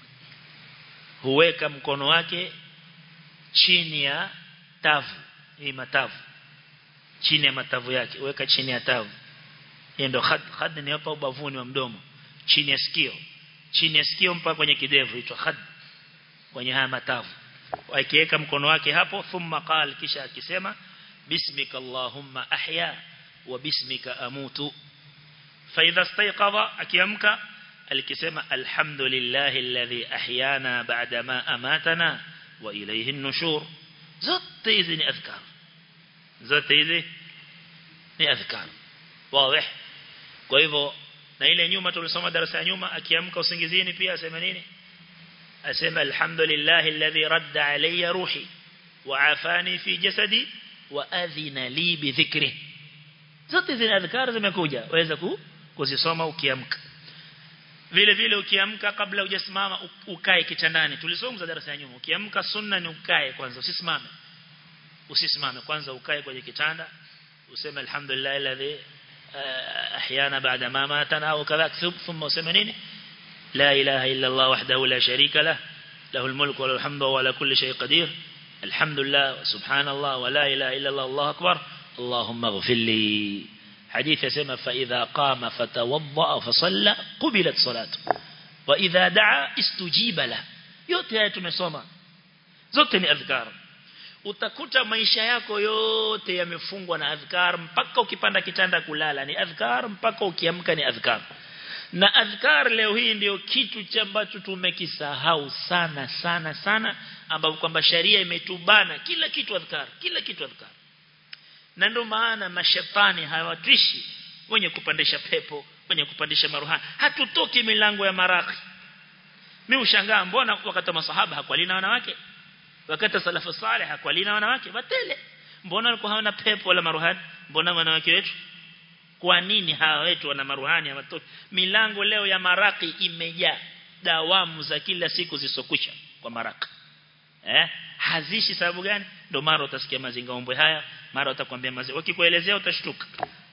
huweka mkono wake chini ya tavu hii matavu chini ya matavu yake weka chini ya tavu hiyo ndio khad khad ni hapa ubavuni wa mdomo chini ya sikio chini ya sikio mpaka kwenye kidevu itwa khad kwenye haya matavu akiweka mkono wake hapo thumma qal kisha akisema bismika allahumma ahya wa bismika amutu fa idha istayqadha akiamka alikisema alhamdulillahi alladhi ahyana ba'da ma amatana wa ilayhi an-nushur zote hizi ni adhkar zote hizi ni adhkar wazi kwa hivyo na ile nyuma tulisoma darasa ya nyuma akiamka usingizini pia asema nini asema alhamdulillah alladhi radda alayya ruhi wa afani fi jasadi wa adhina li bi dhikri zote zina adhkar zimekuja waweza kuzisoma ukiamka vile vile ukiamka kabla hujasimama ukae kitandani tulisoma darasa ya nyuma ukiamka sunna ni ukae kwanza usisimame usisimame kwanza ukae kwenye kitanda useme alhamdulillah alladhi احيانا بعد ما ماتنا او كذاك ثم سمنين لا اله الا الله وحده لا شريك له له الملك وله الحمد وعلى كل شيء قدير الحمد لله وسبحان الله ولا اله الا الله الله اكبر اللهم اغفر لي حديث يسمى فاذا قام فتوضا فصلى قبلت صلاته واذا دعا استجيب له yote haya tumesoma zote ni adhkar utakuta maisha yako yote yamefungwa na adhkar mpaka ukipanda kitanda kulala ni adhkar mpaka ukiamka ni adhkar na adhkar leo hii ndio kitu cha ambacho tumekisahau sana sana sana ambapo kwamba sharia imetubana kila kitu adhkar kila kitu adhkar na ndio maana mashetani hawatishi wenye kupandisha pepo wenye kupandisha maruhani hatutoki milango ya maraki mimi ushangaa mbona wakati masahaba hakualina wanawake wakati salafu salih hakualina wanawake batele mbona walikuwa hawana pepo wala maruhani mbona wanawake wetu kwa nini hawa wetu wana maruhani ya watoto milango leo ya maraki imejaa dawamu za kila siku zisokwisha kwa maraka eh hazishi sababu gani ndio mara utasikia mazinga ombwe haya mara utakwambia mazinga wakikuelezea utashtuka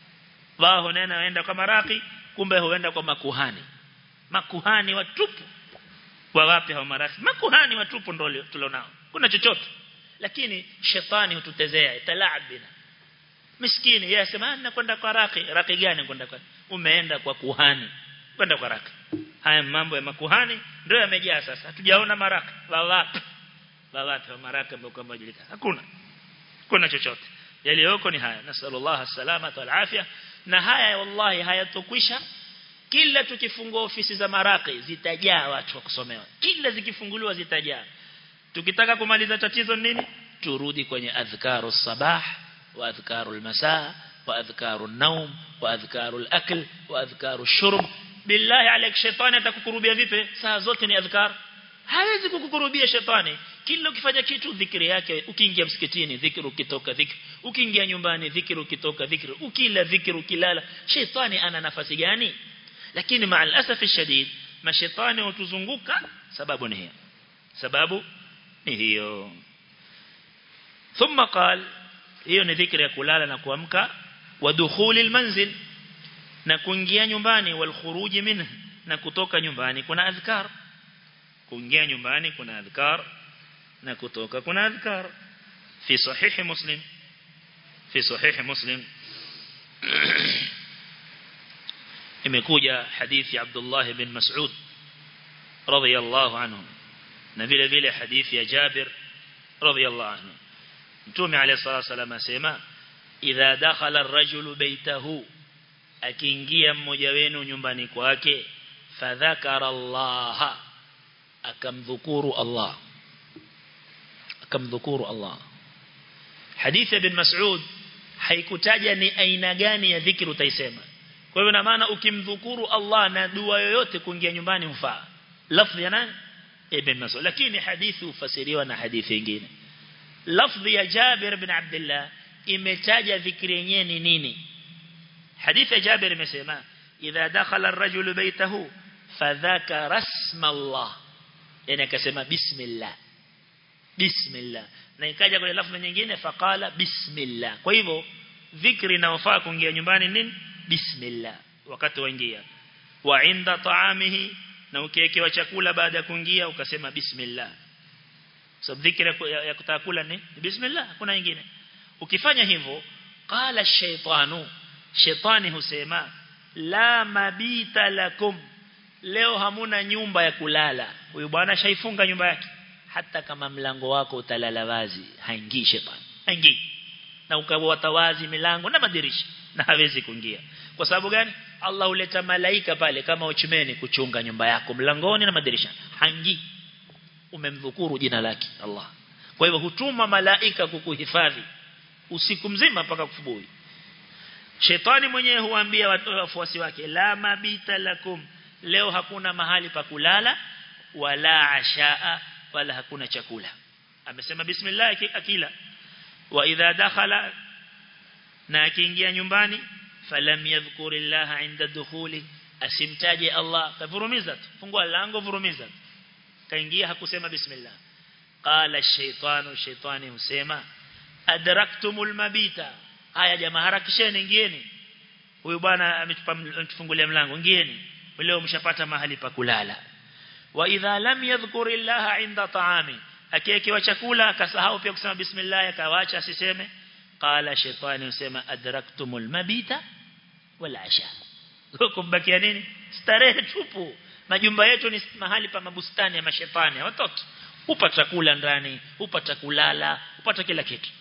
wao nena waenda kwa maraki kumbe huenda kwa makuhani makuhani watupu wa wapi hao maraki makuhani watupu ndio tulionao kuna chochote lakini shetani hututezea talaabina miskini yeye asema nakwenda kwa raki raki gani kwenda kwa umeenda kwa kuhani kwenda kwa raki haya mambo ya makuhani ndio yamejaa sasa hatujaona maraka wawapi wawapi maraka ambao kama jilika hakuna kuna chochote yaliyoko ni haya nasallallahu salama wal afya na haya wallahi hayatokwisha kila tukifungua ofisi za maraki zitajaa watu wa kusomewa kila zikifunguliwa zitajaa tukitaka kumaliza tatizo nini turudi kwenye adhkaru sabah wa adhkaru almasa wa adhkaru an-nawm wa adhkaru al-akl wa adhkaru ash-shurb billahi alayk shetani atakukurubia vipi saa zote ni adhkar hawezi kukukurubia shetani kila ukifanya kitu dhikri yake ukiingia msikitini dhikri ukitoka dhikri ukiingia nyumbani dhikri ukitoka dhikri ukila dhikri ukilala shetani ana nafasi gani lakini maa alasaf shadid mashetani hutuzunguka sababu ni hiyo sababu ni hiyo thumma qal hiyo ni dhikri ya kulala na kuamka wa dukhuli almanzil na kuingia nyumbani wal khuruji minhu na kutoka nyumbani kuna adhkar kuingia nyumbani kuna adhkar na kutoka kuna adhkar fi sahih muslim fi sahih muslim imekuja hadithi ya Abdullah bin Mas'ud radiyallahu anhu na vile vile hadithi ya Jabir radiyallahu anhu Mtume alayhi salatu wasallam asema idha dakhala ar-rajulu baytahu akiingia mmoja wenu nyumbani kwake fadhakara Allah akamdhukuru Allah akamdhukuru Allah hadithi ibn Mas'ud haikutaja ni aina gani ya dhikri utaisema kwa hivyo na maana ukimdhukuru Allah na dua yoyote kuingia nyumbani hufaa lafzi ya nani ibn Mas'ud lakini hadithi ufasiriwa na hadithi nyingine lafzi ya Jabir bin Abdullah imetaja dhikri yenyewe ni nini hadithi ya Jabir imesema idha dakhala ar-rajulu baytahu fadhakara isma Allah yani akasema bismillah bismillah na ikaja kwenye lafzi nyingine faqala bismillah kwa hivyo dhikri inayofaa kuingia nyumbani nini bismillah wakati waingia wa inda taamihi na ukiwekewa chakula baada ya kuingia ukasema bismillah so dhikri ya kutakula ni bismillah kuna nyingine ukifanya hivyo qala shaytanu shetani husema la mabita lakum leo hamuna nyumba ya kulala huyu bwana shaifunga nyumba yake hata kama mlango wako utalala wazi haingii shetani haingii na ukawata wazi milango na madirisha na hawezi kuingia kwa sababu gani Allah huleta malaika pale kama uchimeni kuchunga nyumba yako mlangoni na madirisha haingii umemdhukuru jina lake Allah kwa hivyo hutuma malaika kukuhifadhi usiku mzima mpaka kufubuhi Shetani mwenyewe huambia wafuasi wake la mabita lakum leo hakuna mahali pa kulala wala ashaa wala hakuna chakula amesema bismillah akila wa idha dakhala na akiingia nyumbani falam yadhkurillaha inda dukhuli asimtaje Allah kavurumiza fungua lango vurumiza kaingia hakusema bismillah qala ash-shaytanu shaytani husema adraktumul mabita haya jamaa harakisheni ingieni huyu bwana ametufungulia mlango ingieni leo mshapata mahali pa kulala wa idha lam yadhkuri Allah inda ta'ami akiyekiwa chakula akasahau pia kusema bismillah akawacha asiseme qala shaytani usema adraktumul mabita wal asha kumbakia nini starehe tupu majumba yetu ni mahali pa mabustani ya mashetani hawatoki upata chakula ndani upata kulala upata kila kitu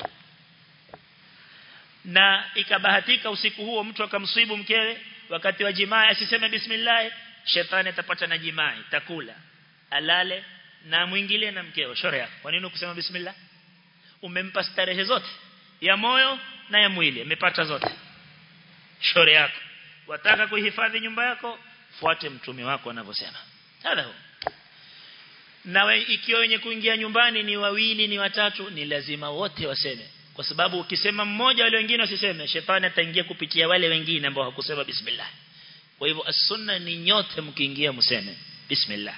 na ikabahatika usiku huo mtu akamswibu mkewe wakati wa jimaa asiseme bismillah shetani atapata na jimaa takula alale na mwingile na mkeo shore yako kwa nini kusema bismillah umempa starehe zote ya moyo na ya mwili amepata zote shore yako wataka kuhifadhi nyumba yako fuate mtume wako anavyosema hadha na ikiwa wenye kuingia nyumbani ni wawili ni watatu ni lazima wote waseme kwa sababu ukisema mmoja wale wengine wasiseme shetani ataingia kupitia wale wengine ambao hakusema bismillah kwa hivyo as-sunna ni nyote mkiingia mseme bismillah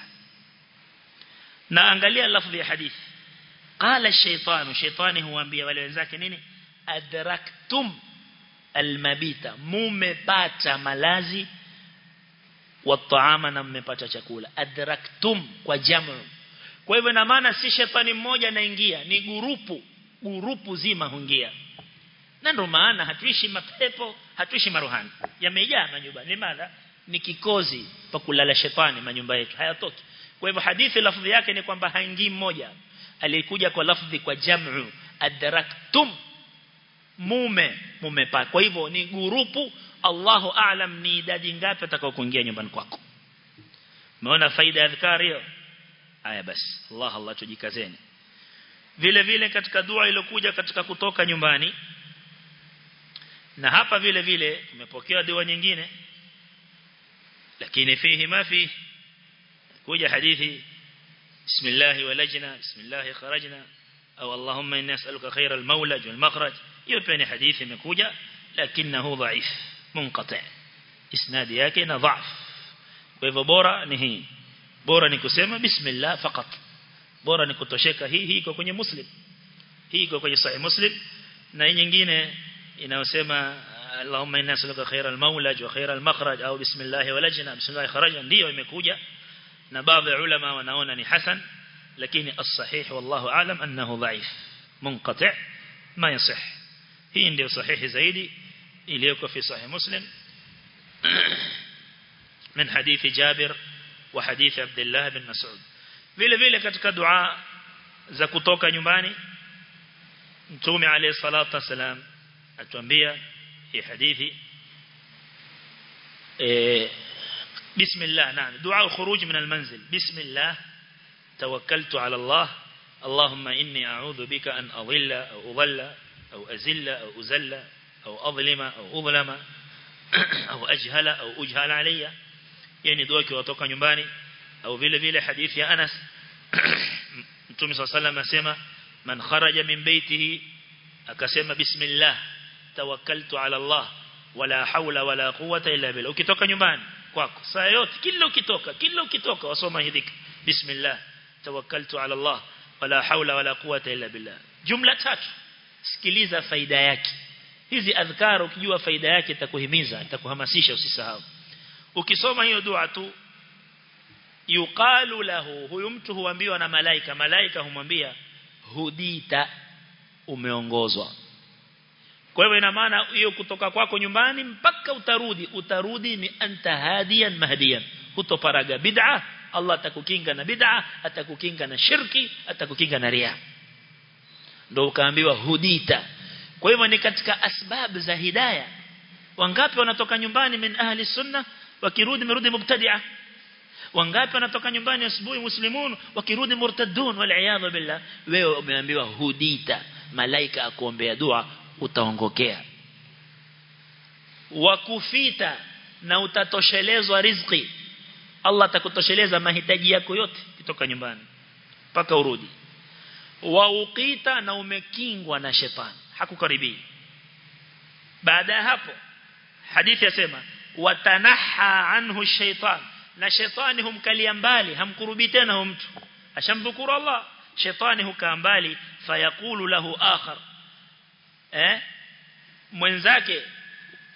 na angalia lafzi ya hadithi qala ash-shaytanu shaytani huambia wale wenzake nini adraktum almabita mumepata malazi wa taama na mmepata chakula adraktum kwa jamu kwa hivyo na maana si shetani mmoja anaingia ni gurupu gurupu zima huingia na ndio maana hatuishi mapepo hatuishi maruhani yamejaa manyumba ni madha ni kikozi pa kulala shetani manyumba yetu hayatoki kwa hivyo hadithi lafzi yake ni kwamba haingii mmoja alikuja kwa lafzi kwa jamu adraktum mume mumepata kwa hivyo ni gurupu Allahu aalam ni idadi ngapi atakao kuingia nyumbani kwako umeona faida ya adhkari hiyo haya basi Allah Allah tujikazeni vile vile katika dua iliyokuja katika kutoka nyumbani na hapa vile vile tumepokea dua nyingine lakini fihi ma fi kuja hadithi bismillah walajna bismillah kharajna au allahumma inni as'aluka khayra al-mawlaj wal makhraj hiyo pia ni hadithi imekuja lakinahu dhaif munqati isnadi yake na dhaif kwa hivyo bora ni hii bora ni kusema bismillah fakat bora ni kutosheka hii hii iko kwenye muslim hii iko kwenye sahih muslim na hii nyingine inayosema Allahumma inna nas'aluka khayra al-mawlaj wa khayra al-makhraj au bismillah walajna bismillah kharajna ndio imekuja na baadhi ya ulama wanaona ni hasan lakini as-sahih wallahu aalam annahu dhaif munqati ma yasih hii ndio sahihi zaidi iliyoko fi sahih muslim من حديث جابر وحديث عبد الله بن مسعود vile vile katika dua za kutoka nyumbani mtume alayhi salatu wasalam atuambia hii hadithi eh bismillah naam dua الخروج من المنزل بسم الله توكلت على الله اللهم إني أعوذ بك أن أضل أو أضل أو أزل أو أزل أو أظلم أو أظلم أو أجهل أو أجهل علي يعني دعاء وتوكا nyumbani au vile vile hadithi ya Anas Mtume صلى الله عليه وسلم asema man kharaja min baitihi akasema bismillah tawakkaltu ala Allah wala hawla wala quwwata illa billah ukitoka nyumbani kwako saa yote kila ukitoka kila ukitoka wasoma hivi bismillah tawakkaltu ala Allah wala hawla wala quwwata illa billah jumla tatu sikiliza faida yake hizi adhkar ukijua faida yake itakuhimiza itakuhamasisha usisahau ukisoma hiyo dua tu yuqalu lahu huyu mtu huambiwa na malaika malaika humwambia hudita umeongozwa kwa hivyo ina maana hiyo kutoka kwako nyumbani mpaka utarudi utarudi ni anta hadiyan mahdiyan hutoparaga bid'a Allah atakukinga na bid'a atakukinga na shirki atakukinga na ria ndio ukaambiwa hudita kwa hivyo ni katika asbab za hidayah wangapi wanatoka nyumbani min ahli sunna wakirudi merudi mubtadi'a wangapi wanatoka nyumbani asubuhi muslimun wakirudi murtadun wal iyad billah wewe umeambiwa hudita malaika akuombea dua utaongokea wakufita na utatoshelezwa riziki Allah atakutosheleza mahitaji yako yote kutoka nyumbani mpaka urudi waukita na umekingwa na shetani hakukaribii baada ya hapo hadithi yasema watanaha anhu shaitan na shetani humkalia mbali hamkurubi tena huyo mtu ashamdhukuru Allah shetani hukaa mbali fayaqulu lahu akhar eh mwenzake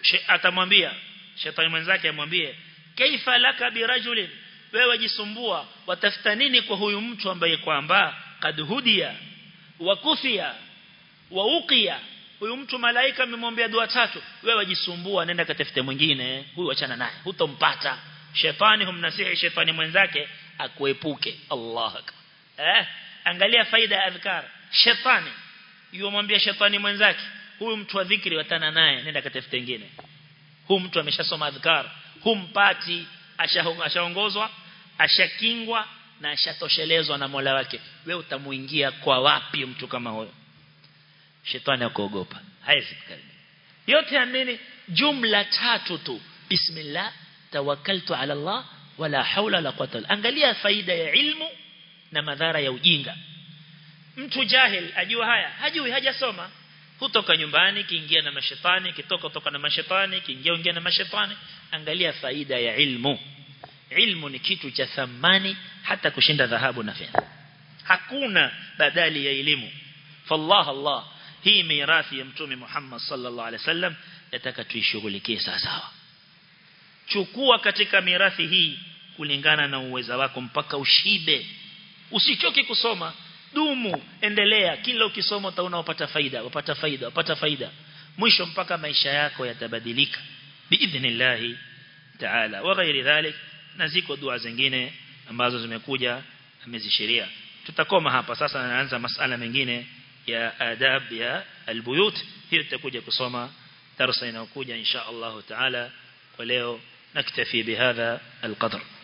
atamwambia shetani mwenzake amwambie kaifa laka birajulin wewe jisumbua watafuta nini kwa huyu mtu ambaye kwamba kad hudia wa kufia wa uqiya huyu mtu malaika amemwambia dua tatu wewe jisumbua nenda katafute mwingine huyu achana naye hutompata shetani humnasihi shetani mwenzake akuepuke Allah eh angalia faida ya adhkar shetani yumwambia shetani mwenzake huyu mtu wa dhikri watana naye nenda katafute mwingine huyu mtu ameshasoma adhkar humpati ashaongozwa ashakingwa na ashatoshelezwa na Mola wake wewe utamuingia kwa wapi mtu kama huyo shetani akuogopa haizi kukaribia yote ya nini jumla tatu tu bismillah tawakkaltu ala Allah wala haula la quwwata angalia faida ya ilmu na madhara ya ujinga mtu jahil ajua haya hajui hajasoma hutoka nyumbani kiingia na mashetani kitoka toka na mashetani kiingia ingia na mashetani angalia faida ya ilmu ilmu ni kitu cha thamani hata kushinda dhahabu na fedha hakuna badali ya elimu fallah Allah hii mirathi ya mtume Muhammad sallallahu alaihi wasallam yataka tuishughulikie sawa sawa chukua katika mirathi hii kulingana na uweza wako mpaka ushibe usichoke kusoma dumu endelea kila ukisoma utaona upata faida upata faida upata faida mwisho mpaka maisha yako yatabadilika biidhnillah taala wa ghairi dhalik na ziko dua zingine ambazo zimekuja amezishiria tutakoma hapa sasa naanza masala mengine ya adab ya albuyut hiyo tutakuja kusoma darasa inayokuja insha Allah taala kwa leo naktafi bihadha alqadr